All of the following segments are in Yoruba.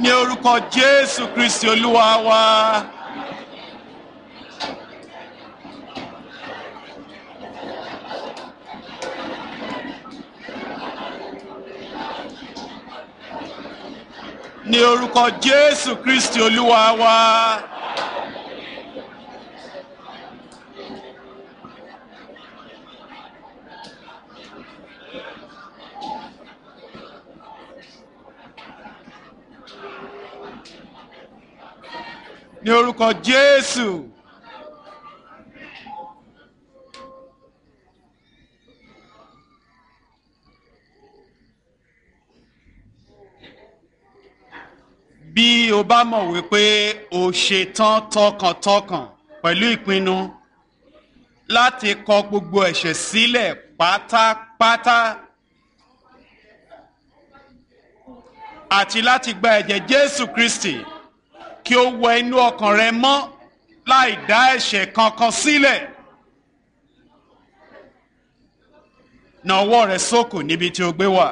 ní orúkọ jésù kristi olúwa wa. ní orúkọ jésù kristi olúwa wa. ní orúkọ jésù. bí o bá mọ̀ wípé o ṣetán tọkàntọkàn pẹ̀lú ìpinnu láti kọ gbogbo ẹ̀ṣẹ̀ sílẹ̀ pátápátá àti láti gba ẹ̀jẹ̀ jésù kristi kí ó wọ inú ọkàn rẹ mọ́ láì dá ẹ̀ṣẹ̀ kankan sílẹ̀. na ọwọ́ rẹ sókò níbi tí o gbé wà.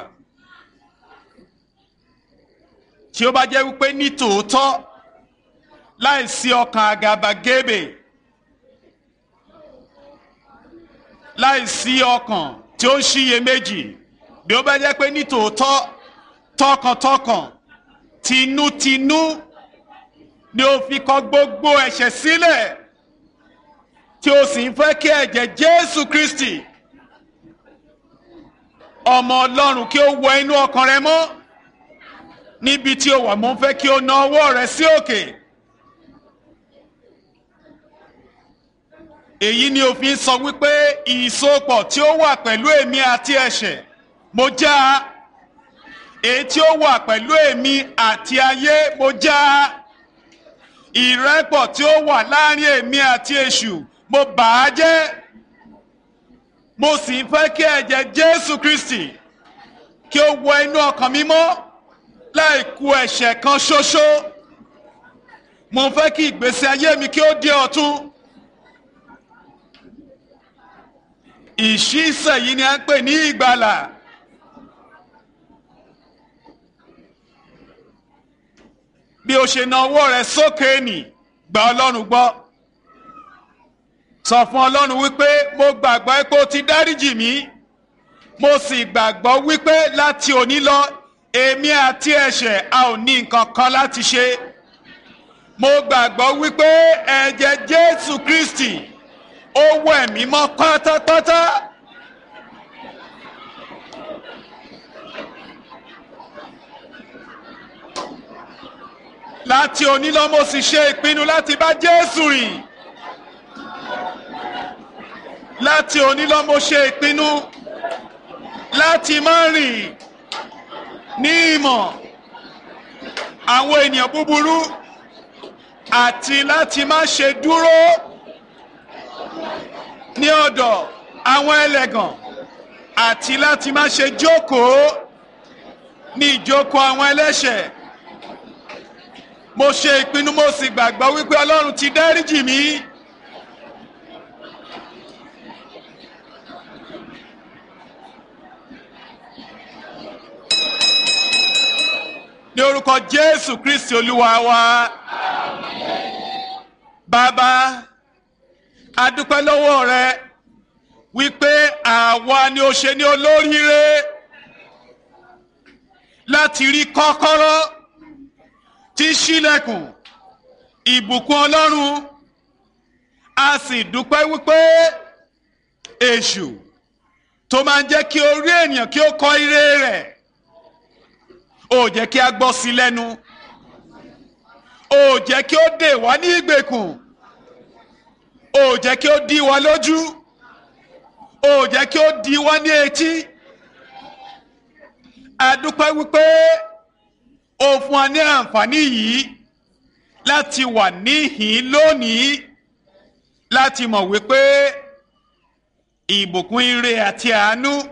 tí ó bá jẹ́ wípé ní tòótọ́ láì sí ọkàn àgàbàgebè láì sí ọkàn tí ó ń ṣiyèméjì bí ó bá jẹ́ pé ní tòótọ́ tọkàntọkàn tinútinú ni ó fi kọ gbogbo ẹ̀ṣẹ̀ sílẹ̀ tí ó sì ń fẹ́ kí ẹ̀jẹ̀ jésù kristi ọmọ ọlọ́run kí ó wọ inú ọkàn rẹ mọ́ níbi tí ó wà mo ń fẹ́ kí ó na ọwọ́ rẹ sí òkè. èyí ni òfin sọ wípé ìsopọ̀ tí ó wà pẹ̀lú èmi àti ẹ̀ṣẹ̀ mo já èyí tí ó wà pẹ̀lú èmi àti ayé mo já ìrẹ́pọ̀ tí ó wà láàrin èmi àti èṣù mo bà á jẹ́ mo sì ń fẹ́ kí ẹ̀jẹ̀ jésù kristi kí ó wọ inú ọkàn mi mọ́ láì ku ẹ̀ṣẹ̀ kan ṣoṣo mo fẹ́ kí ìgbésí ayé mi kí ó di ọ̀tun ìṣísẹ̀ yìí ni a ń pè ní ìgbàlà bí o ṣe na ọwọ́ rẹ sókè nì gba ọlọ́run gbọ́ sọ fún ọlọ́run wípé mo gbàgbọ́ pé o ti dáríjì mí mo sì gbàgbọ́ wípé láti òní lọ èmi àti ẹ̀ṣẹ̀ a ò ní nǹkan kan láti ṣe mo gbàgbọ́ wípé ẹ̀jẹ̀ jésù kristi ó wẹ̀ mí mọ́ pátápátá. láti òní lọ mo sì ṣe ìpinnu láti bá jésù rìn láti òní lọ mo ṣe ìpinnu láti má rìn ní ìmọ̀ àwọn ènìyàn búburú àti láti má ṣe dúró ní ọ̀dọ̀ àwọn ẹlẹ́gàn àti láti má ṣe jókòó ní ìjókòó àwọn ẹlẹ́ṣẹ̀ mo ṣe ìpinnu mo sì gbàgbọ́ wípé ọlọ́run ti dáríjì mí. ní orúkọ jésù kristi olúwa wa bàbá adúpẹ́ lọ́wọ́ rẹ wípé àwa ni ó ṣe ní olóríire láti rí kọ́kọ́rọ́ tí ṣílẹ̀kùn ìbùkún ọlọ́run a sì dúpẹ́ wípé èṣù tó máa ń jẹ́ kí orí ènìyàn kí ó kọ ire rẹ̀ ó jẹ́ kí a gbọ́ sí lẹ́nu ó jẹ́ kí ó dè wá ní ìgbèkùn ó jẹ́ kí ó dí wa lójú ó jẹ́ kí ó dí wa ní etí a dúpẹ́ wípé ó fún wa ní àǹfààní yìí láti wà níhìn lónìí láti mọ̀ wípé ìbùkún ire àti àánú